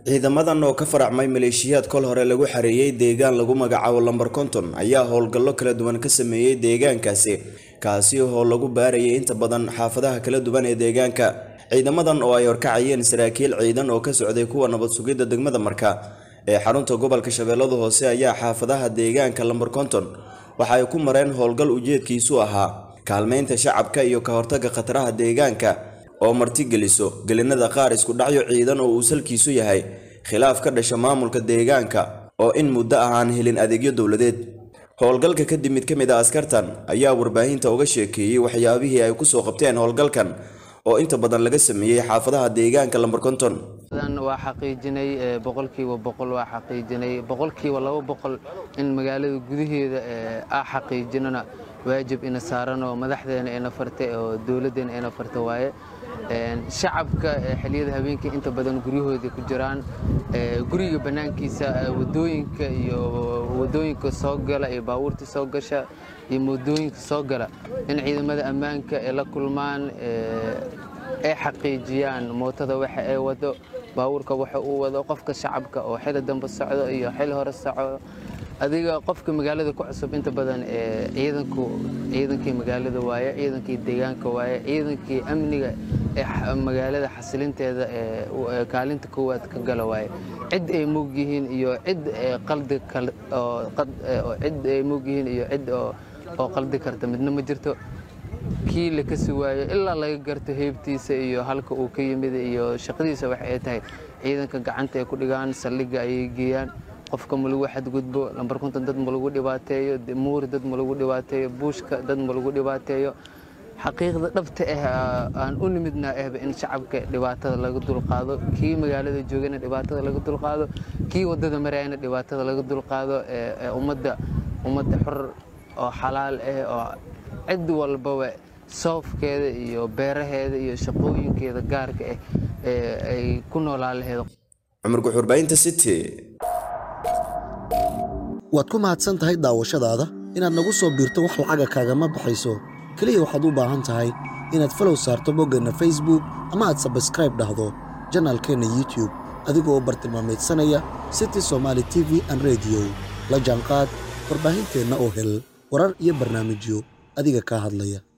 ciidamadan oo ka faracmay maleeshiyaad kol hore lagu xareeyey deegaan lagu magacaabo lamber konton ayaa howlgallo kala duwan ka sameeyey deegaankaasi kaasi oo lagu baarayay inta badan xaafadaha kala duwan ee deegaanka ciidamadan oo ay horkacayeen saraakiil ciidan oo ka socday kuwa nabad sugidda degmada marka ee xarunta gobolka shabeellada hoose ayaa xaafadaha deegaanka lamber konton waxa ay ku mareen howlgal ujeedkiisu ahaa kaalmeynta shacabka iyo ka hortagga khataraha deegaanka oo martigeliso gelinada qaar isku dhacyo ciidan oo uu salkiisu yahay khilaaf ka dhasha maamulka deegaanka oo in muddo ah aan helin adeegyo dowladeed howlgalka kadib mid ka mid a askartan ayaa warbaahinta uga sheekeeyey waxyaabihii ay kusoo qabteen howlgalkan oo inta badan laga sameeyey xaafadaha deegaanka lamber konton waa xaqiijinay boqolkiiba boqol waa xaqiijinay boqolkiiba laba boqol in magaalada gudaheeda a xaqiijinana waajib ina saaran oo madaxdeena ina farta oo dowladdeena ina farta waaye shacabka xiliyada habeenkii inta badan guryahooda ku jiraan guriga bannaankiisa wadooyinka iyo wadooyinka soo gala iyo baabuurta soo gasha iyo wadooyinka soo gala in ciidamada ammaanka ay la kulmaan ay xaqiijiyaan mootada waxa ay wado baabuurka waxa uu wado qofka shacabka oo xili dambe socdo iyo xili hore socdo adiga qofka magaalada ku cusub inta badan ciidanku ciidankii magaalada waaye ciidankii deegaanka waaye ciidankii amniga ee magaalada xasilinteeda ee kaalinta koowaad ka gala waaye cid ay moog yihiin iyo cid qaldi cid ay moog yihiin iyo cid oo qaldi karta midna ma jirto kii la kasi waayo ilaa laga garto heybtiisa iyo halka uu ka yimid iyo shaqadiisa waxa ay tahay ciidanka gacanta ay ku dhigaan saldhigga ayay geeyaan qofka ma lagu xadgudbo lambar konton dad ma lagu dhibaateeyo muuri dad ma lagu dhibaateeyo buushka dad ma lagu dhibaateeyo xaqiiqda dhabta ah aan u nimidnaa ahba in shacabka dhibaatada laga dulqaado kii magaalada joogana dhibaatada laga dulqaado kii wadada marayana dhibaatada laga dulqaado ummadda ummadda xor oo xalaal ah oo cid walbaba soofkeeda iyo beeraheeda iyo shaqooyinkeeda gaarka ah ay ku noolaan laheed cumar guxurbaahinta city waad ku mahadsan tahay daawashadaada inaad nagu soo biirto wax lacaga kaagama baxayso keliya waxaad u baahan tahay inaad falow saarto boggeenna facebook ama aad sabskraib dhahdo janaalkeenna youtube adigoo bartilmaamaydsanaya city somaali t v an rediyo la jaanqaad warbaahinteenna oo hel warar iyo barnaamijyo adiga kaa hadlaya